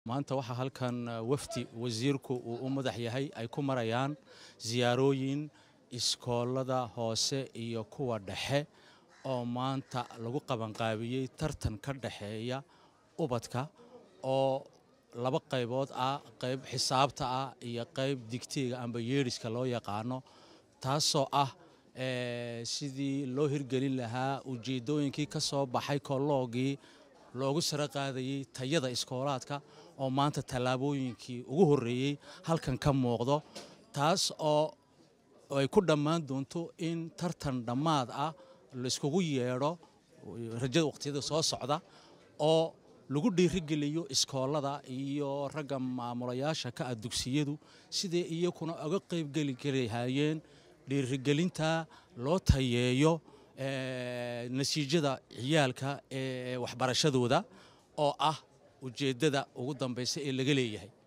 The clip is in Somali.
maanta waxaa halkan wafdi wasiirku uu u madax yahay ay ku marayaan siyaarooyin iskoolada hoose iyo kuwa dhexe oo maanta lagu qabanqaabiyey tartan ka dhexeeya ubadka oo laba qaybood ah qayb xisaabta ah iyo qayb digtiga amba yeedhiska loo yaqaano taasoo ah sidii loo hirgelin lahaa ujeeddooyinkii ka soo baxay kolloogii loogu saro qaadayey tayada iskoolaadka oo maanta tallaabooyinkii ugu horreeyey halkan ka muuqdo taas oo ay ku dhammaan doonto in tartan dhammaad ah layskugu yeedho rajada waqtiyada soo socda oo lagu dhiirigeliyo iskoolada iyo ragga maamulayaasha ka ah dugsiyadu siday iyakuna uga qaybgeli lahaayeen dhiirigelinta loo tayeeyo natiijada ciyaalka ee waxbarashadooda oo ah ujeeddada ugu dambaysa ee laga leeyahay